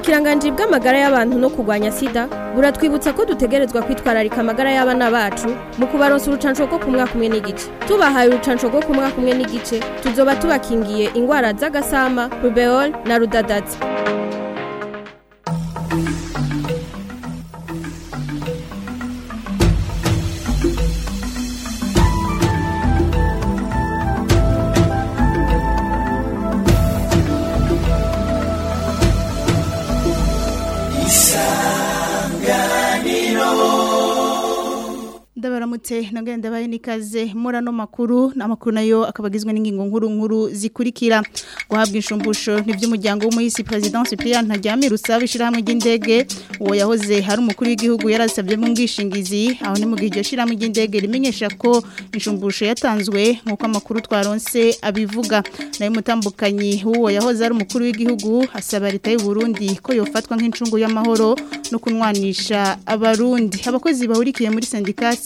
ubushikiranganji bw'amagara y'abantu no kurwanya sida buratwibutsa ko dutegerezwa kwitwararika amagara y'abana bacu mu kubaronsa urucanco rwo ku mwaka umwe n'igice tubahaye urucanco rwo ku mwaka umwe n'igice tuzoba tubakingiye ingwara z'agasama rubeol na rudadaza ndabaramutse nongere ndabaye nikaze muri ano makuru n'amakuru nayo akaba agizwe n'ingingo nkuru nkuru zikurikira guhabwa inshumbusho n'iby'umuryango w'umuhisi president Cyprien Ntaryamira usaba ishyirahamwe ry'indege uwo yahoze hari umukuru w'igihugu yarasabye mu bwishingizi aho ni mu gihe iryo shyirahamwe ry'indege rimenyesha ko inshumbusho yatanzwe nk'uko amakuru twaronse abivuga nayo mutambukanyi w'uwo yahoze ari umukuru w'igihugu asaba leta y'u Burundi ko yofatwa nk'incungu y'amahoro no kunwanisha abarundi abakozi bahurikiye muri sindikasi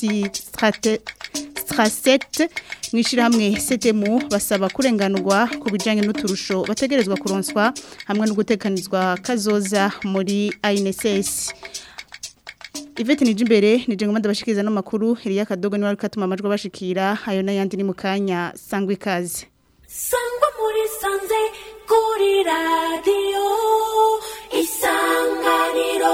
Straset mwishirahamwe setemu basaba kurenganurwa ku bijanye n'uturusho bategerezwa kuronswa hamwe no gutekanizwa kazoza muri INSS Ivete nije imbere nije ngoma ndabashikiriza no makuru Elia Kadogo ni wari katuma amajwi bashikira ayo nayandi ni mukanya sangwe ikaze Sangwa muri sanze kuri radio isanganiro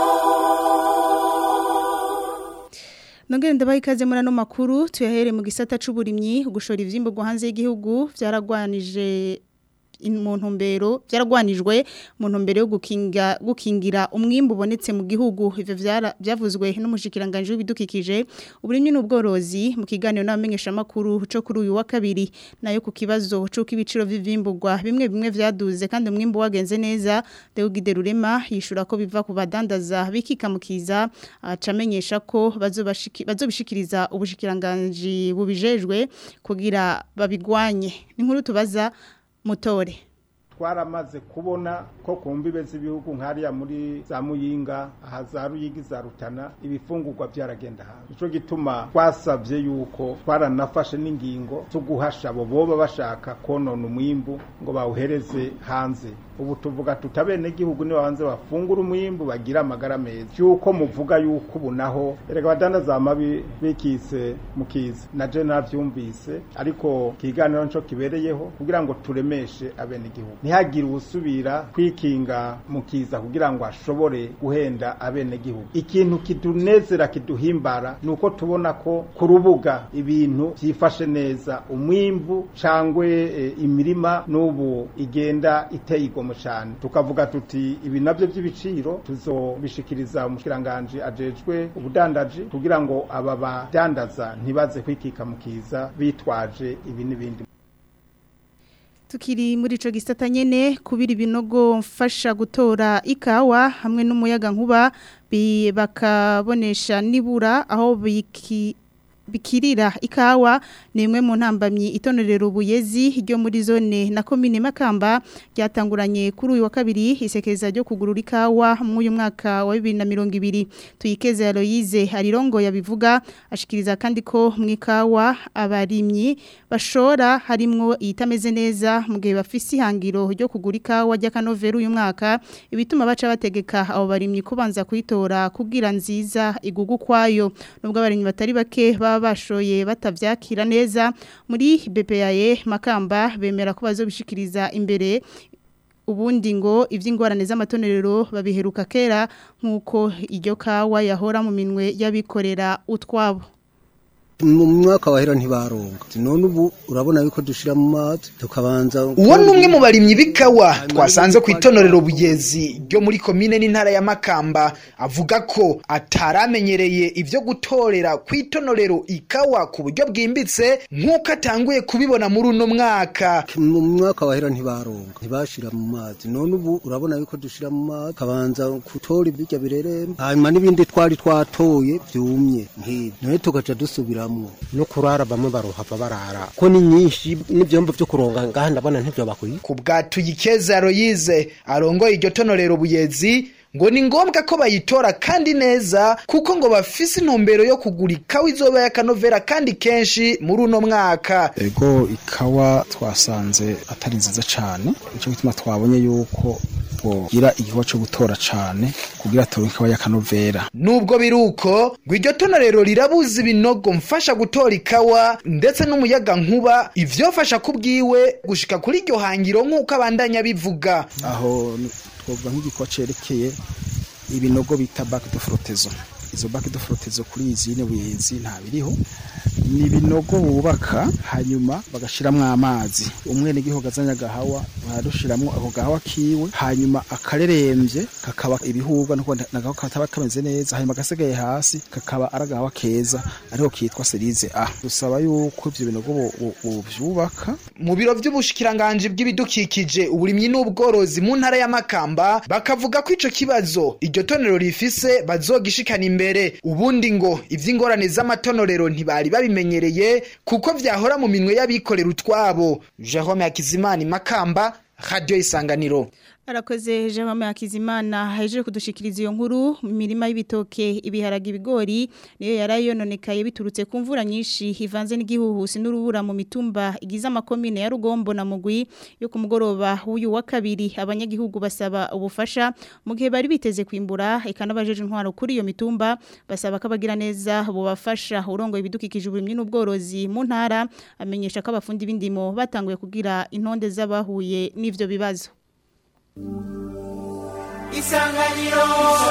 Nongere ndabaye ikaze muri ano makuru tuyahere mu gisata c'uburimyi ugushora ivyimburwa hanze y'igihugu vyaragwanije mu ntumbero byaragwanijwe mu ntumbero yo gukinga gukingira umwimbu ubonetse mu gihugu ivyo byavuzwe n'umushikiranganje w'ibidukikije uburimyi n'ubworozi mu kiganiro n'abamenyesha makuru cyo kuri uyu wa kabiri nayo ku kibazo cyo kibiciro vy'ivimburwa bimwe bimwe vyaduze kandi umwimbu wagenze neza Deugide Rurema yishura ko biva ku badandaza bikikamukiza acamenyesha ko bazobishikiriza ubushikiranganje bubijejwe kugira babigwanye ni nkuru tubaza mutore twaramaze kubona ko ku mbibe z'ibihugu nk'ariya muri za muyinga aha za ruyigi za rutana ibifungurwa byaragenda hanze nicyo gituma twasabye yuko twaranafashe n'ingingo zo guhasha abo boba bashaka konona umwimbu ngo bawuhereze hanze ubu tuvuga tutabenegihugu niba hanze bafungura umwimbu bagira amagara meza yuko muvuga yuko ubu naho erega badandaza amabi bikise mukiza na je navyumvise ariko kiganiro nico kibereyeho kugira ngo turemeshe abenegihugu ntihagire usubira kwikinga mukiza kugira ngo ashobore guhenda abenegihugu ikintu kitunezera kiduhimbara nuko tubona ko ku rubuga ibintu byifashe neza umwimbu cangwe e, imirima n'ubu igenda iteye igomwe cyane tukavuga tuti ibi nabyo by'ibiciro tuzobishikiriza umushikiranganje ajejwe ubudandaji kugira ngo aba badandaza ntibaze kwikika mukiza bitwaje ibi n'ibindi Tukiri muri ico gisata nyene kubira ibinogo mfasha gutora ikawa hamwe n'umuyaga nkuba bakabonesha nibura aho biki bikirira ikawa ni imwe mu ntambamyi itonorero ubuyezi ryo muri zone na komine makamba ryatanguranye kuri uyu wa kabiri isekeza ryo kugurura ikawa mu uyu mwaka wa 2020 tuyikeze Aloise harirongo yabivuga ashikiriza kandi ko mu ikawa abarimyi bashora harimwo itameze neza mu gihe bafise ihangiro ryo kugura ikawa ry'akanovera uyu mwaka ibituma baca bategeka abo barimyi kubanza kuyitora kugira nziza igugu kwayo nubwo abarimyi batari bake baba bashoye batavyakira neza muri BPAE makamba bemera ko bazobishikiriza imbere ubundi ngo ivy'ingorane z'amatonerero babiheruka kera nkuko iryo kawa yahora mu minwe y'abikorera utwabo mu mwaka wahera ntibaronga none ubu urabona yuko dushira mu mazi tukabanza uwo ni umwe mu barimyi b'ikawa twasanze ku itonorero bugezi ryo muri komine n'intara ya makamba avuga ko ataramenyereye ibyo gutorera ku itonorero ikawa ku buryo bwimbitse nk'uko atanguye kubibona muri uno mwaka mu mwaka wahera ntibaronga ntibashira mu mazi none ubu urabona yuko dushira mu mazi tukabanza gutora ibirya bireremba hanyuma n'ibindi twari twatoye byumye nk'ibi nawe tugaca dusubira no kurara bamwe barohava barara ko ni nyinshi n'ibyombo byo kuronga ngaha ndabona ntibyo bakwiye ku bwa tuyikeza royize arongoye iryo tonorero buyezi ngo ni ngombwa ko bayitora kandi neza kuko ngo bafise intumbero yo kugura ikawa izoba y'akanovera kandi kenshi muri uno mwaka ego ikawa twasanze atari nziza cyane nicyo gituma twabonye yuko bogira igikorwa co gutora cane kugira turonke ikawa y'akanovera nubwo biruko ngo iryo tonorero rirabuza ibinogo mfasha gutora ikawa ndetse n'umuyaga nkuba ivyofasha kubwiwe gushika kuri iryo hangiro nk'uko abandanya bivuga aho ni- twovuga nk'igikorwa cerekeye ibinogo bita bac de frottezo izo bac de frottezo kuri izine buyezi nta biriho ni ibinogo bubaka hanyuma bagashiramwo amazi umwene gihugu azanye agahawa barushiramwo ako gahawa kiwe hanyuma akareremvye kakaba ibihurwa nuko nagaho kataba kameze neza hanyuma gasigaye hasi kakaba ari agahawa keza ariho kitwa serize a dusaba yuko ivyo binogo bo- bo- bovyubaka mu biro vy'ubushikiranganji bw'ibidukikije uburimyi n'ubworozi mu ntara ya Makamba bakavuga ko ico kibazo iryo tonero rifise bazogishikana imbere ubundi ngo ivy'ingorane z'amatonorero ntibari babimenyereye kuko vyahora mu minwe y'abikorera utwabo Jerome Hakizimana Makamba Radio Isanganiro Arakoze Jerome Hakizimana haje kudushikiriza iyo nkuru mu mirima y'ibitoke ibiharage ibigori niyo yarayononekaye biturutse ku mvura nyinshi hivanze n'igihuhusi n'urubura mu mitumba igize amakomine ya Rugombo na Mugwi yo ku mugoroba w'uyu wa kabiri abanyagihugu basaba ubufasha mu gihe bari biteze kwimbura eka n'abajeje intwaro kuri iyo mitumba basaba ko abagira neza bubafasha urongo ibidukikije uburimyi n'ubworozi mu ntara amenyesha ko abafundi b'indimo batanguye kugira intonde z'abahuye n'ivyo bibazo Isanganiro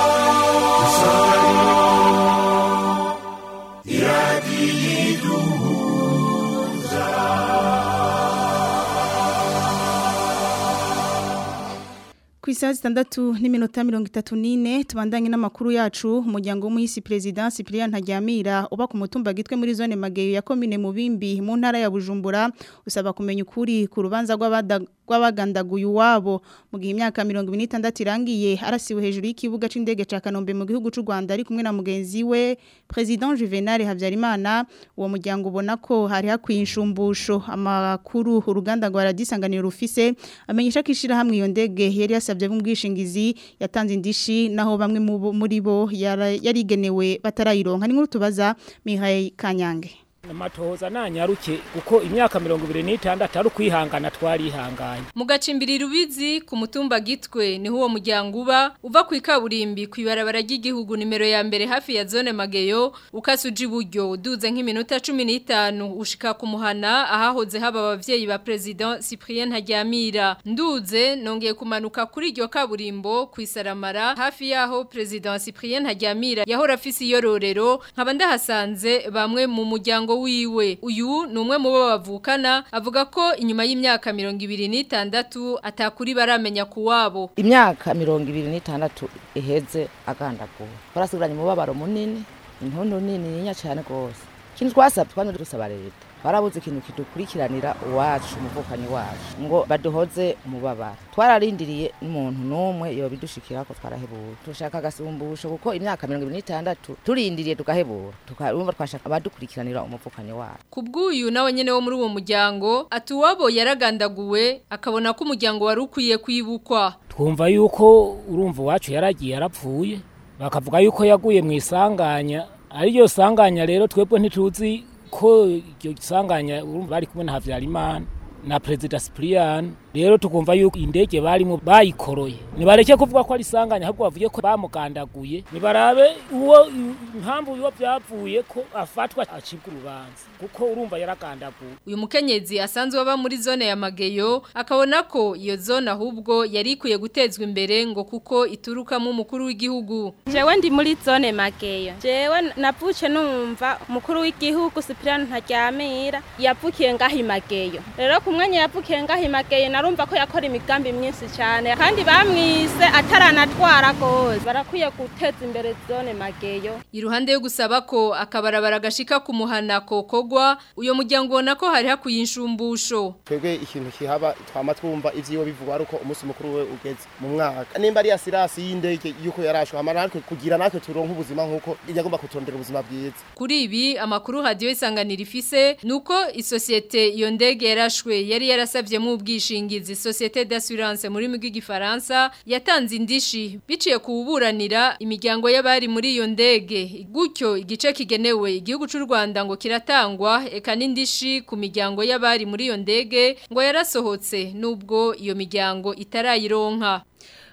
Ku isaha zitandatu n'iminota mirongo itatu n'ine tubandanye n'amakuru yacu umuryango w'umuhisi perezida Cyprien Ntaryamira uba ku mutumba gitwe muri zone Mageyo ya komine Mubimbi mu ntara ya Bujumbura usaba kumenya ukuri ku rubanza rw'abada- rw'abagandaguye uwabo mu gihe imyaka mirongo ibiri n'itandatu irangiye arasiwe hejuru y'ikibuga c'indege ca Kanombe mu gihugu c'u Rwanda ari kumwe na mugenzi we President Juvenal Habyarimana uwo muryango ubona ko hari hakwiye inshumbusho amakuru uruganda rwa radisanganiro rufise amenyesha ko ishirahamwe iyo ndege yari yasabye b'ubwishingizi yatanze indishi naho bamwe mu bo- muri bo yara- yarigenewe batarayironka ni nkuru tubaza Mihaye Kanyange amatohoza nanyaruke kuko imyaka mirongo ibiri n'itandatu ari ukwihangana twarihanganye Mu gacimbiri rubizi ku mutumba gitwe niho uwo muryango uba uva ku ikaburimbi ku ibarabara ry'igihugu nimero ya mbere hafi ya zone Mageyo ukase uja iburyo uduze nk'iminota 15 ushika ku muhana ahahoze haba abavyeyi ba president Cyprien Ntaryamira nduze nongeye kumanuka kuri iryo kaburimbo ku isaramara hafi yaho president Cyprien Ntaryamira yahora afise iyororero nkaba ndahasanze bamwe mu muryango wiwe uyu ni umwe mu bo bavukana avuga ko inyuma y'imyaka mirongo ibiri n'itandatu atakuri baramenya ku wabo imyaka mirongo ibiri n'itandatu iheze agandaguwe twarasigaranye umubabaro munini intundu nini nyinya cyane rwose ikintu twasabye twari dusaba leta twarabuze ikintu kidukurikiranira uwacu umuvukanyi wacu ngo baduhoze umubabaro twararindiriye n'umuntu n'umwe yobidushikira ko twarahebuwe dushaka agasumbusho kuko imyaka mirongo ibiri n'itandatu turindiriye tugahebura tukarumva twashaka abadukurikiranira umuvukanyi wacu Kubw'uyu nawe nyene wo muri uwo muryango ati uwabo yaragandaguwe akabona ko umuryango wari ukwiye kwibukwa twumva yuko urumva iwacu yaragiye yarapfuye bakavuga yuko yaguye mu isanganya ariryo sanganya rero twebwe ntituzi ko iryo sanganya urumva bari kumwe na Havyarimana na Perezida Cyprien rero tukumva yuko indege barimo bayikoroye nibareke kuvuga ko ari sanganya ahubwo bavuye ko bamugandaguye nibarabe uwo impamvu biba byavuye ko afatwa acibwa urubanza kuko urumva yaragandaguye uyu mukenyezi asanzwe aba muri zone ya Mageyo akabona ko iyo zone ahubwo yari ikwiye gutezwa imbere ngo kuko iturukamo umukuru w'igihugu jewe ndi muri zone Mageyo jewe navuce numva umukuru w'igihugu Cyprien Ntaryamira yavukiye ngaho i Mageyo rero ku mwanya yavukiye ngaho i Mageyo narumva ko yakora imigambi myinshi cyane kandi bamwise ataranatwara gose barakwiye guteza imbere zone Mageyo iruhande yo gusaba ko akabarabara gashika ku muhana kokogwa uyo muryango ubona ko hari hakuye inshumbusho twebwe ikintu kihaba twama twumva ivyiwe bivugwa ari uko umunsi mukuru we ugeze mu mwaka nimba ari ya sirasi y'indege yuko yarashwe hama natwe kugira natwe turonke ubuzima nk'uko yagomba kutondera ubuzima bwiza Kuri ibi amakuru hadiyo isanganira ifise nuko isosiyete iyo ndege yarashwe yari yarasavye mu ubwishingizi Societe d'assurance muri migi gifaransa yatanze indishi biciye kuburanira imiryango y'abari muri iyo ndege gutyo igice kigenewe igihugu c'u Rwanda ngo kiratangwa eka n'indishi ku miryango y'abari muri iyo ndege ngo yarasohotse nubwo iyo miryango itarayironka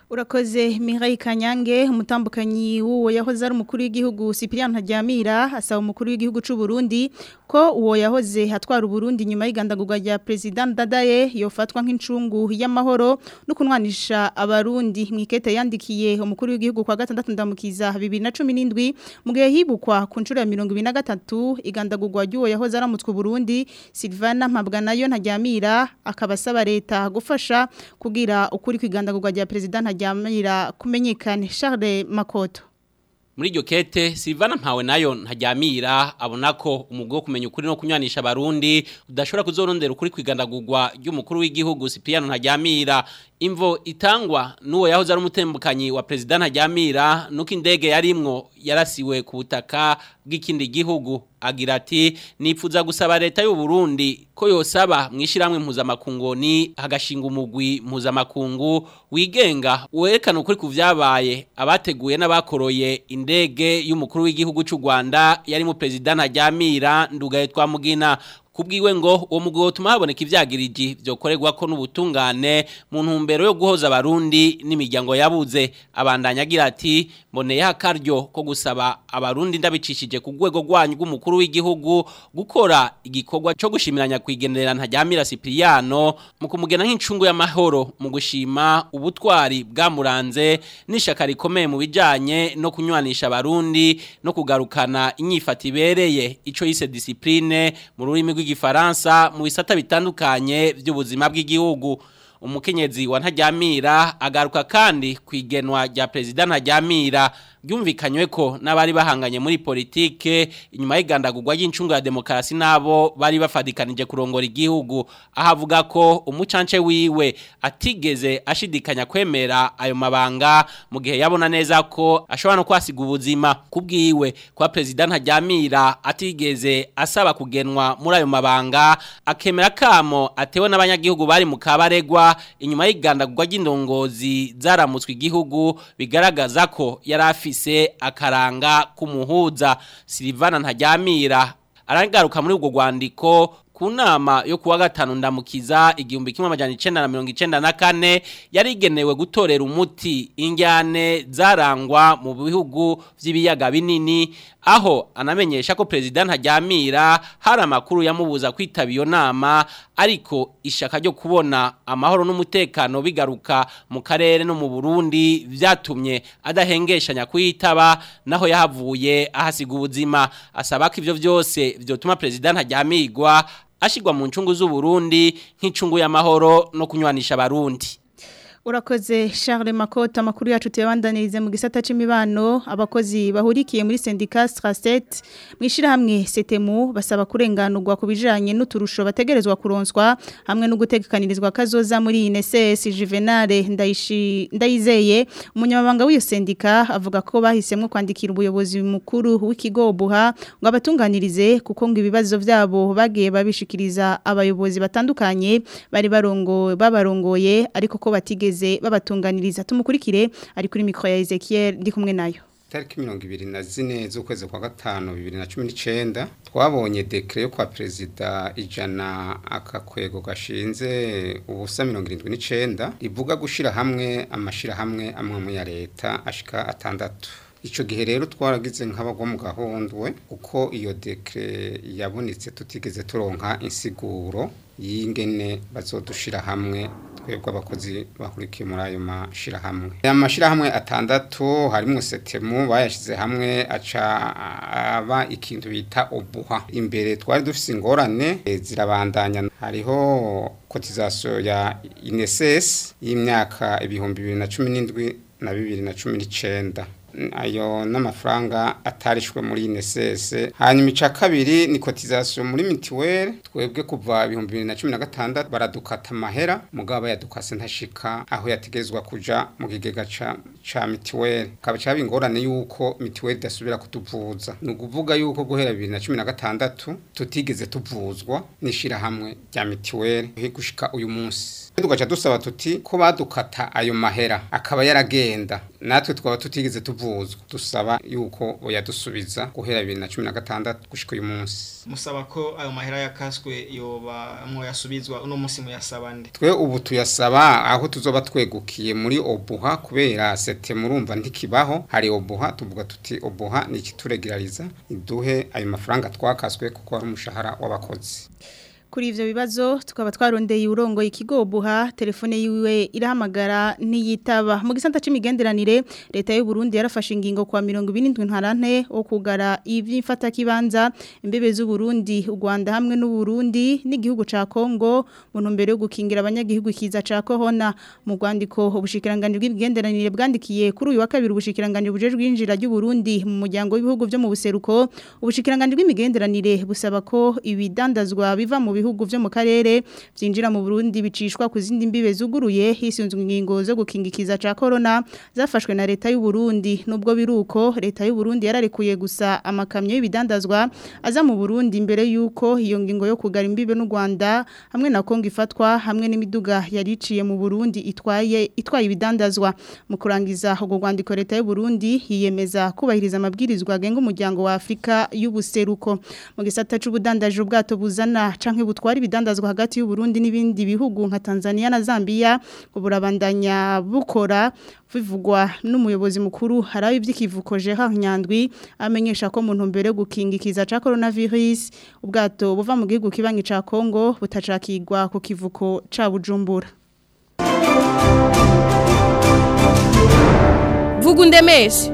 Urakoze Mirai Kanyange umutambukanyi w'uwo yahoze ari umukuru w'igihugu Cyprien Ntaryamira asaba umukuru w'igihugu c'u Burundi ko uwo yahoze hatwara Burundi nyuma y'igandagurwa rya President Dadaye yofatwa nk'incungu y'amahoro no kunwanisha abarundi mwikete yandikiye umukuru w'igihugu kwa gatandatu ndamukiza 2017 mu gihe hibukwa ku ncuro ya 2023 igandagurwa ry'uwo yahoze aramutswe Burundi Silvana Mpabwanayo Ntaryamira akabasaba leta gufasha kugira ukuri kwigandagurwa rya President Ntaryamira kumenyekane Charles Makoto muri iryo kete Silvana mpawe nayo ntajyamira abona ko umugwi wo kumenya ukuri no kunywanisha abarundi udashobora kuzorondera ukuri kwigandagurwa ry'umukuru w'igihugu Cyprien ntajyamira imvo itangwa n'uwo yahoze ari umutembukanyi wa perezida ntajyamira nuko indege yarimwo yarasiwe ku butaka bw'ikindi gihugu agira ati nipfuza gusaba leta y'u Burundi ko yosaba mwishiramwe mpuzamakungu ni hagashinga umugwi mpuzamakungu wigenga werekana ukuri ku vyabaye abateguye n'abakoroye indege y'umukuru w'igihugu cy'u Rwanda yari mu perezida ntajyamira ndugaye twamugina kubwiwe ngo uwo mugwi wotuma haboneka ivyagiriji vyokorerwa ko n'ubutungane mu ntumbero yo guhoza abarundi n'imiryango yabuze abandanya agira ati mboneye akaryo ko gusaba abarundi ndabicishije ku rwego rwanyu rw'umukuru w'igihugu gukora igikorwa cyo gushimiranya kwigenera ntajyamira Cipriano mu kumugena nk'incungu y'amahoro mu gushima ubutwari bwamuranze n'ishaka rikomeye mu bijanye no kunywanisha abarundi no kugarukana inyifata ibereye ico yise discipline mu rurimi rw'igifaransa mu bisata bitandukanye by'ubuzima bw'igihugu umukenyezi wa ntajyamira agaruka kandi kwigenwa rya perezida ntajyamira byumvikanywe ko n'abari bahanganye muri politike inyuma y'igandagurwa ry'incungu ya demokarasi nabo bari bafadikanije kurongora igihugu aho avuga ko umucance wiwe atigeze ashidikanya kwemera ayo mabanga mu gihe yabona neza ko ashobora no kwasiga ubuzima kubwiwe kwa perezida ntajyamira atigeze asaba kugenwa muri ayo mabanga akemera kamo atewe n'abanyagihugu bari mu kabaregwa inyuma y'igandagurwa ry'indongozi zaramutswe igihugu bigaragaza ko yari afise akaranga kumuhuza Silvana ntajyamira aragaruka muri ubwo rwandiko ku nama yo kuwa gatanu ndamukiza igihumbi kimwe amajana icenda na mirongo icenda na kane yari igenewe gutorera umuti injyane zarangwa mu bihugu vy'ibiyaga binini aho anamenyesha ko perezida ntajyamira hari amakuru yamubuza kwitaba iyo nama ariko ishaka ryo kubona amahoro n'umutekano bigaruka mu karere no mu Burundi vyatumye adahengeshanya kuyitaba naho yahavuye ahasiga ubuzima asaba ko ivyo vyose vyotuma perezida ntajyamirwa ashigwa mu ncungu z'uburundi nk'incungu y'amahoro no kunywanisha abarundi Urakoze Charles Makota makuru yacu tuyabandanirize mu gisata c'imibano abakozi bahurikiye muri syndicat Strastet mwishira hamwe Setemu basaba kurenganurwa kubijanye n'uturusho bategerezwa kuronswa hamwe no gutegekanirizwa kazoza muri INSS Juvenal ndayishi ndayizeye umunyamabanga w'iyo syndicat avuga ko bahisemwe kwandikira ubuyobozi mukuru w'ikigo buha ngo abatunganirize kuko ngo ibibazo vyabo bagiye babishikiriza abayobozi batandukanye bari barongo babarongoye ariko ko batigeze babatunganiriza tumukurikire ari kuri mikro ya Ezekiel ndi kumwe nayo tariki mirongo ibiri na zine z'ukwezi kwa gatanu bibiri na cumi n'icyenda twabonye dekire yo kwa perezida ijana akakwego gashinze ubusa mirongo irindwi n'icyenda rivuga gushyira hamwe amashyirahamwe amwe mu ya leta ashika atandatu icyo gihe rero twaragize nk'abagwa mu gahundwe kuko iyo dekire yabonetse tutigeze turonka insiguro y'ingene bazodushira hamwe twebwe abakozi bahurikiye muri ayo mashirahamwe aya mashirahamwe atandatu harimo setemu bayashize hamwe aca aba ikintu bita obuha imbere twari dufise ingorane zirabandanya hariho kotizasiyo ya inesesi y'imyaka ibihumbi bibiri na cumi n'indwi na bibiri na cumi n'icenda ayo n'amafaranga atarishwe muri INSS hanyuma ica kabiri ni cotisation muri mitiwere twebwe kuva 2016 baradukata amahera mugabo yadukase ntashika aho yategezwa kuja mu kigega ca ca mitiweli kaba caba ingorane yuko mitiweli idasubira kutuvuza ni ukuvuga yuko guhera bibiri na cumi na gatandatu tutigeze tuvuzwa n'ishirahamwe rya mitiweli gushika uyu munsi tugaca dusaba tuti ko badukata ayo mahera akaba yaragenda natwe twaba tutigeze tuvuzwa dusaba yuko boyadusubiza guhera bibiri na cumi na gatandatu gushika uyu munsi musaba ko ayo mahera yakaswe yoba mwoyasubizwa uno munsi muyasaba nde twe ubu tuyasaba aho tuzoba twegukiye muri obuha kubera sete murumva ntikibaho hari obuha tuvuga tuti obuha ni ikituregirariza iduhe ayo mafaranga twakaswe kuko ari umushahara w'abakozi Kuri ivyo bibazo tukaba twarondeye urongo ikigobuha telefone yiwe irahamagara ntiyitaba mu gisanta c'imigenderanire leta y'u Burundi yarafashe ingingo kwa 27 ntarante wo kugara ivy'imfata kibanza imbebe z'u Burundi u Rwanda hamwe n'u Burundi n'igihugu ca Kongo mu ntumbero yo gukingira abanyagihugu kiza ca corona mu Rwandiko ubushikiranganje bw'imigenderanire bwandikiye kuri uyu wa kabiri ubushikiranganje bujejwe injira ry'u Burundi mu muryango w'ibihugu byo mu buseruko ubushikiranganje bw'imigenderanire busaba ko ibidandazwa biva mu bihugu vyo mu karere vyinjira mu Burundi bicishwa ku zindi mbibe zuguruye hisunzwe ingingo zo gukingikiza ca corona zafashwe na leta y'u Burundi nubwo biruko leta y'u Burundi yararekuye gusa amakamyo y'ibidandazwa aza mu Burundi imbere yuko iyo ngingo yo kugara imbibe n'u Rwanda hamwe na Kongo ifatwa hamwe n'imiduga yariciye mu Burundi itwaye itwaye ibidandazwa mu kurangiza ubwo rwandiko leta y'u Burundi yiyemeza kubahiriza amabwirizwa agenga umuryango wa Afrika y'ubuseruko mu gisata c'ubudandaje ubwato buzana canke butwara ibidandazwa hagati y'u Burundi n'ibindi bihugu nka Tanzania na Zambia uburabandanya bukora bivugwa n'umuyobozi mukuru haraho iby'ikivuko Gerard Nyandwi amenyesha ko mu ntumbero yo gukingikiza ca coronavirus ubwato buva mu gihugu kibanyi ca Kongo butacakigwa ku kivuko ca Bujumbura Vuga undemeshe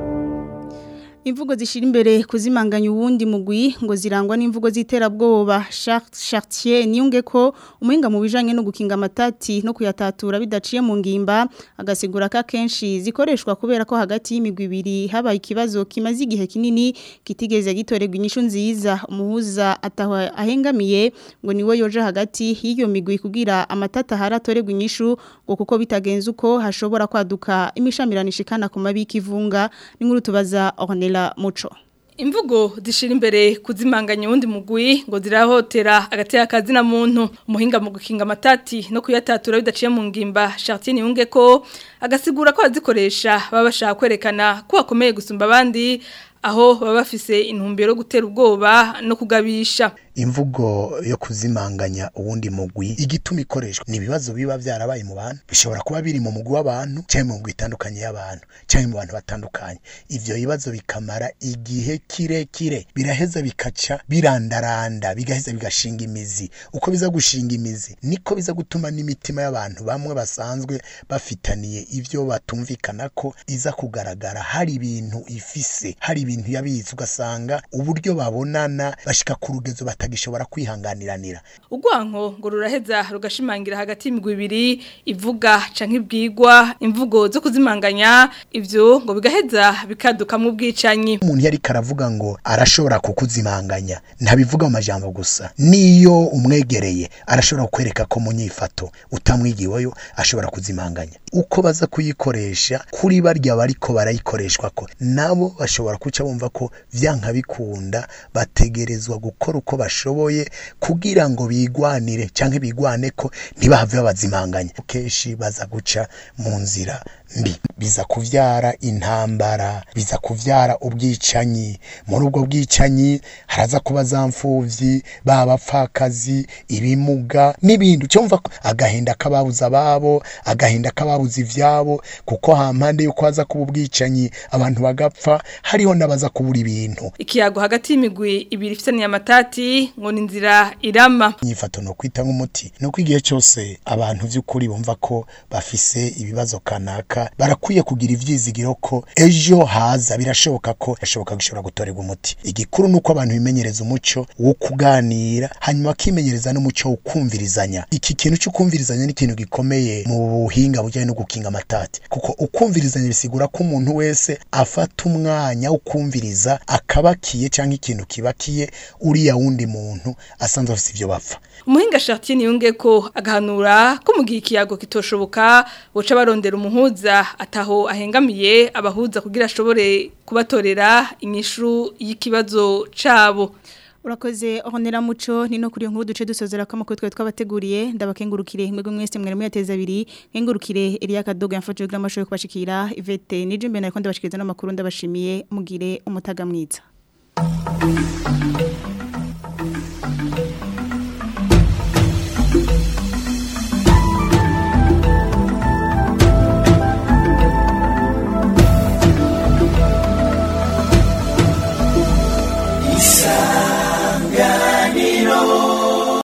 Imvugo zishira imbere kuzimanganya uwundi mugwi ngo zirangwa n'imvugo ziterabwoba Chartier niyunge ko umuhinga mu bijanye no gukinga amatati no kuyatatura bidaciye mu ngimba agasigura ka kenshi zikoreshwa kubera ko hagati y'imigwi ibiri habaye ikibazo kimaze igihe kinini kitigeze gitorerwa inyishu nziza umuhuza ataho ahengamiye ngo niwe yoje hagati y'iyo migwi kugira amatata haratorerwa inyishu ngo kuko bitagenze uko hashobora kwaduka imishamirano ishikana ku mabiki ivunga n'inkuru tubaza Ornella Muco Imvugo zishira imbere kuzimanganya uwundi mugwi ngo zirahotera agati akazi na muntu umuhinga mu gukinga amatati no kuyatatura bidaciye mu ngimba Chartier yunge ko agasigura ko azikoresha baba bashaka kwerekana ko akomeye gusumba abandi aho baba bafise intumbero yo gutera ubwoba no kugabisha imvugo yo kuzimanganya uwundi mugwi igituma ikoreshwa ni ibibazo biba byarabaye mu bantu bishobora kuba biri mu mugwi w'abantu cyangwa mu mugwi itandukanye y'abantu cyangwa mu bantu batandukanye ivyo bibazo bikamara igihe kirekire biraheza bikaca birandaranda bigaheza bigashinga imizi uko biza gushinga imizi niko biza gutuma n'imitima y'abantu bamwe basanzwe bafitaniye ivyo batumvikana ko iza kugaragara hari ibintu ifise hari ibintu yabizi ugasanga uburyo babonana bashika ku rugezo batagishobora kwihanganiranira Ugwanko ngo ruraheza rugashimangira hagati y'imigwi ibiri ivuga canke ibwigwa imvugo zo kuzimanganya ivyo ngo bigaheza bikaduka mu bwicanyi umuntu yari karavuga ngo arashobora kukuzimanganya ntabivuga mu majambo gusa niyo umwegereye arashobora kukwereka ko mu nyifato utamwigiweyo ashobora kuzimanganya uko baza kuyikoresha kuri barya bariko barayikoreshwa ko nabo bashobora kuca bumva ko vyanka bikunda bategerezwa gukora uko bashoboye kugira ngo bigwanire canke bigwane ko ntibahave babazimanganya kenshi baza guca mu nzira mbi biza kuvyara intambara biza kuvyara ubwicanyi muri ubwo bwicanyi haraza kuba za mfuvyi babapfakazi ibimuga n'ibindi cyumva agahinda kababuza ababo agahinda kababuza ivyabo kuko hampande yuko haza kuba ubwicanyi abantu bagapfa hariho n'abaza kubura ibintu ikiyago hagati y'imigwi ibiri ifitaniye amatati ngo ni inzira irama inyifato no kwita nk'umuti nuko igihe cyose abantu vy'ukuri bumva ko bafise ibibazo kanaka barakwiye kugira ivyizigiro ko ejo haza birashoboka ko yashoboka gushobora gutorerwa umuti igikuru nuko abantu bimenyereza umuco wo kuganira hanyuma akimenyereza n'umuco wo kumvirizanya iki kintu cyo kumvirizanya ni ikintu gikomeye mu buhinga bujyanye no gukinga amatati kuko ukumvirizanya bisigura ko umuntu wese afata umwanya wo kumviriza akabakiye cyangwa ikintu kibakiye uriya wundi muntu asanzwe afite ivyo bapfa umuhinga Chartier yunge ko agahanura ko mu gihe ikiyago kitoshoboka boca barondera umuhuza kumviriza ataho ahengamiye abahuza kugira ashobore kubatorera inyishu y'ikibazo cabo Urakoze honera muco ni no kuri nkuru duce dusozera ko amakuru twa twabateguriye ndabakengurukire mwego mwese mwere muyateza abiri nkengurukire Elia Kadoga yamfashije kugira amashoyo kubashikira Ivete nije mbere nariko ndabashikiriza n'amakuru ndabashimiye mugire umutaga mwiza isanganiro